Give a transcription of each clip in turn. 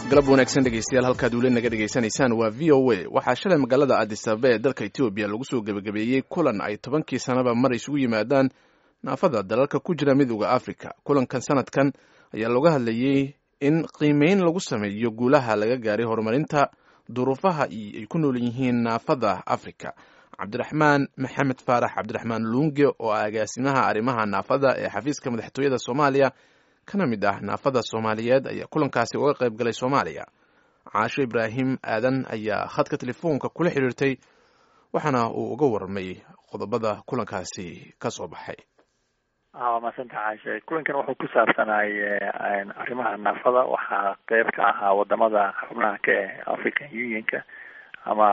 galab wanaagsan dhegeystayaal halkaad weli naga dhegaysanaysaan waa v o a waxaa shalay magaalada addis ababa ee dalka etoobiya lagu soo gebagabeeyey kulan ay tobankii sanaba mar isugu yimaadaan naafada dalalka ku jira midooda africa kulankan sanadkan ayaa looga hadlayey in qiimeyn lagu sameeyo guulaha laga gaaray horumarinta duruufaha ay ku nool yihiin naafada africa cabdiraxmaan maxamed faarax cabdiraxmaan luunge oo ah agaasimaha arrimaha naafada ee xafiiska madaxtooyada soomaaliya kana mid ah naafada soomaaliyeed ayaa kulankaasi uga qayb galay soomaaliya caasho ibraahim aadan ayaa khadka telefoonka kula xidhiirtay waxaana uu uga warramay qodobada kulankaasi ka soo baxay waa maasanta caashe kulankan wuxuu ku saabsanay arrimaha naafada waxaa qeyb ka ahaa wadamada xubnaha ka eh african unionka ama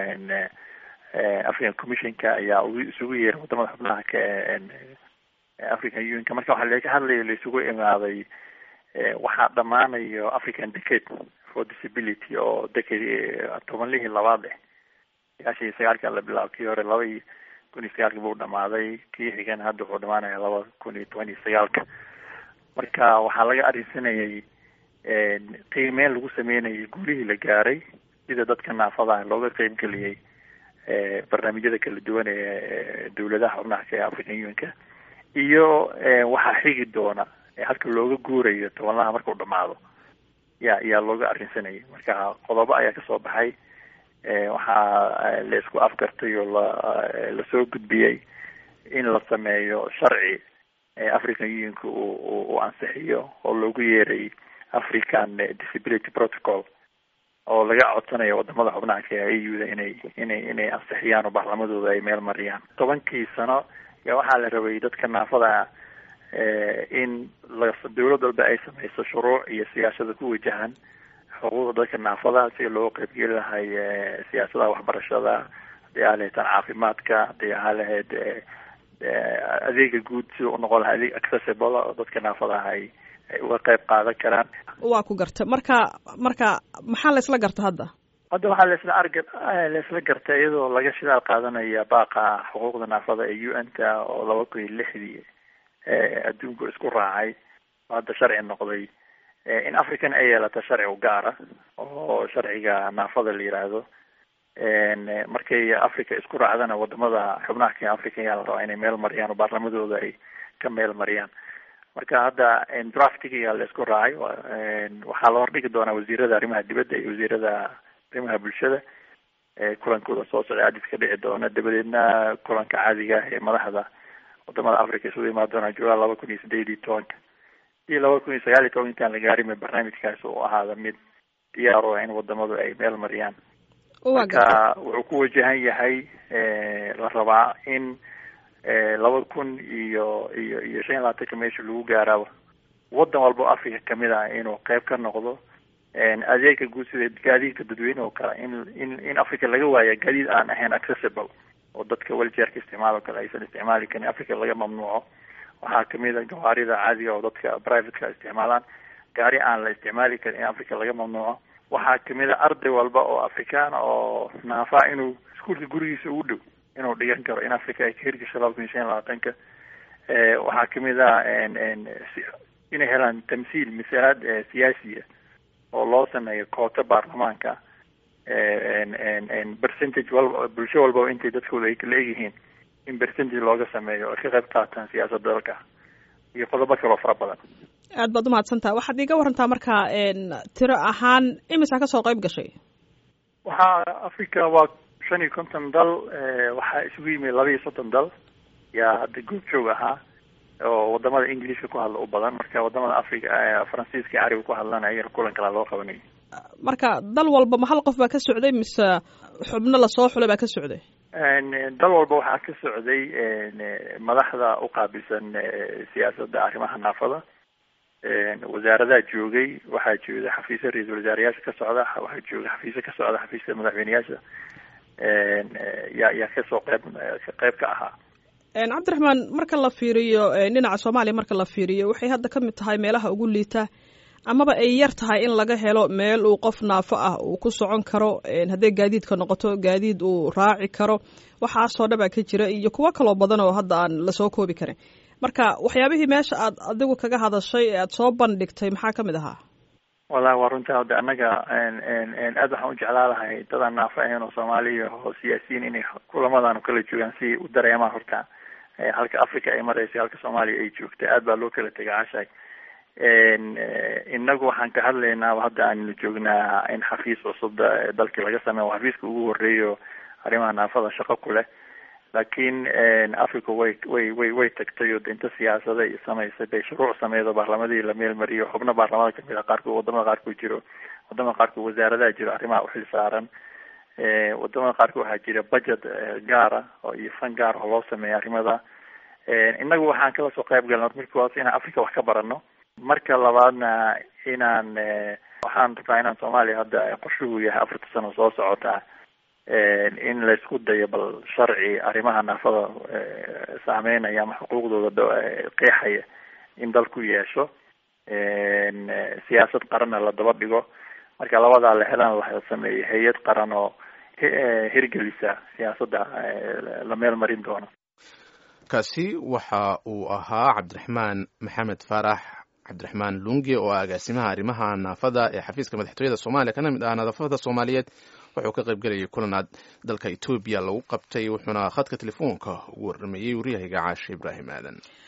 african commissionka ayaa isugu yeeray wadamada xubnaha ka eh african unionka marka waxaa laga hadlayo laisugu imaaday waxaa dhamaanayo african decade for disability oo decade tobanlihii labaad eh sagaashan iyo sagaalka la bilaabo kii hore laba iyo kun iyo sagaalka buu dhamaaday kii xigan hadda wuxuu dhamaanaya laba kun iyo toban iyo sagaalka marka waxaa laga arrinsanayay qiimeyn lagu sameynayay guulihii la gaaray sida dadka naafadaha looga qeyb geliyey barnaamijyada kala duwan ee dawladaha xubnaha ka ee african unionka iyo waxaa xigi doona halka looga guurayo tobanlaha markuu dhamaado ya ayaa looga arrinsanayay marka qodobo ayaa kasoo baxay waxaa la isku afgartay oo la lasoo gudbiyey in la sameeyo sharci african unionka uu uu ansixiyo oo loogu yeeray african disability protocol oo laga codsanayo wadamada xubnaha ka a u da inay inay inay ansixiyaan oo baarlamadooda ay meel mariyaan tobankii sano ya waxaa la rabay dadka naafada in la dawlad walba ay sameyso shuruuc iyo siyaasada ku wajahan xuquuqda dadka naafada si loo qeybgeli lahay siyaasadaha waxbarashada hadii aa lahayd tan caafimaadka hadii ahaa lahayd adeega guud sida u noqon lahay adeeg accessible oo dadka naafadaha ay ay uga qeyb qaadan karaan waa ku garta marka marka maxaa la isla garta hadda hadda waxaa laisla arg laisla gartay iyadoo laga shidaal qaadanaya baaqa xuquuqda naafada ee u n ta oo laba kun iyo lixdii adduunku isku raacay oo hadda sharci noqday in african ay yeelato sharci u gaara oo sharciga naafada la yiraahdo markay africa isku raacdana wadamada xubnaha ka africa ayaa la rabaa inay meel mariyaan oo baarlamadooda ay ka meel mariyaan marka hadda draftiga la isku raacay waxaa la hordhigi doonaa wasiirada arrimaha dibadda iyo wasiirada arrimaha bulshada kulankooda soo socday adis ka dhici doona dabadeedna kulanka caadiga ah ee madaxda wadamada africa isugu imaan doonaa julaay laba kun iyo sideed iyo tobanka iyo laba kun iyo sagaal iyo toban intaan la gaarin barnaamijkaas uu ahaada mid diyaar o in wadamadu ay meel mariyaan marka wuxuu ku wajahan yahay la rabaa in laba kun iyo iyo iyo shan iyo labaatanka meesha lagu gaaraaba wadan walba o africa kamid ah inuu qeyb ka noqdo adeega guud sida gaadiidka dadweyne oo kale in in in africa laga waaya gaadiid aan ahayn accessible oo dadka weljeerka isticmaal o kale aysan isticmaali karin africa laga mamnuuco waxaa kamid a gawaarida caadiga oo dadka privateka isticmaalaan gaari aan la isticmaali karin in africa laga mamnuuco waxaa kamid a arday walba oo afrikaana oo naafa inuu iskuolka gurigiisa ugu dhow inuu dhigan karo in africa ay ka hirgasho laba kun iyo shan iyo labaatanka waxaa kamid a inay helaan tamsiil misaalaad siyaasiya oo loo sameeyo koota baarlamaanka percentage walba bulsho walbaba intay dadkooda ay kala egyihiin in percentage looga sameeyo ay ka qayb qaataan siyaasadda dalka iyo qodobo kaloo fara badan aad baad umahadsantaha waxaad iiga warantaa marka tiro ahaan imisaa kasoo qayb gashay waxaa africa waa shan iyo konton dal waxaa isugu yimid laba iyo soddon dal yaa hadda goob joog ahaa oo wadamada englishka ku hadla u badan marka wadamada africa faransiiska iyo carabiga ku hadlana ayana kulan kalaa loo qabanayay marka dal walba ma hal qof baa ka socday mise xubno lasoo xulay baa ka socday dal walba waxaa ka socday madaxda uqaabilsan siyaasadda arrimaha naafada wasaaradaha joogay waxaa jooga xafiisya ra-iisul wasaarayaasha ka socda waxaa jooga xafiisya ka socda xafiiska madaxweyneyaasha yaa yaa kasoo qeyb qeyb ka ahaa cabdiraxmaan marka la fiiriyo dhinaca soomaaliya marka la fiiriyo waxay hadda ka mid tahay meelaha ugu liita amaba ay yar tahay in laga helo meel uu qof naafo ah uu ku socon karo hadday gaadiidka noqoto gaadiid uu raaci karo waxaasoo dhabaa ka jira iyo kuwo kaloo badan oo hadda aan lasoo koobi karin marka waxyaabihii meesha aad adigu kaga hadashay ee aad soo bandhigtay maxaa ka mid ahaa wallahi waa runta hadda annaga aad waxaan u jeclaa lahay dadaan naafo ahayn oo soomaaliya oo siyaasiyiin inay kulamadan kala joogaan si u dareemaan horta halka africa ay maraysa halka soomaaliya ay joogta aad baa loo kala tegay cashay inagu waxaan ka hadlaynaa hadda aanu joognaa in xafiis cusub dalkii laga sameeyo xafiiska ugu horeeyo arrimaha naafada shaqo ku leh laakiin africa way way way way tagtay oo inta siyaasada iyo samaysay bay shuruuc sameedo baarlamadii la meel mariyo xubno baarlamada kamid a qaarkood wadamada qaarkood jiro wadamada qaarkood wasaaradaha jiro arrimaha uxil saaran wadamada qaarkood waxaa jira budget gaara oo iyo fan gaar oo loo sameeya arrimada inagu waxaan kala soo qayb galna markii waas inaan africa wax ka barano marka labaadna inaan waxaan rabaa inaan soomaaliya hadda qorshuhu yahay afarta sano soo socota in laysku dayo bal sharci arrimaha naafada saameynaya ama xuquuqdooda qeexaya in dalku yeesho siyaasad qaranna la daba dhigo marka labadaa la helaan la sameeyo hay-ad qaran oo hirgelisa siyaasadda la meel marin doono kaasi waxa uu ahaa cabdiraxmaan maxamed faarax cabdiraxmaan lunge oo ah agaasimaha arrimaha naafada ee xafiiska madaxtooyada soomaaliya kana mid ah nadaafada soomaaliyeed wuxuu ka qayb gelayay kulanaad dalka etoobiya lagu qabtay wuxuuna khadka telefoonka ugu warrameeyey waryahaga caashe ibraahim aadan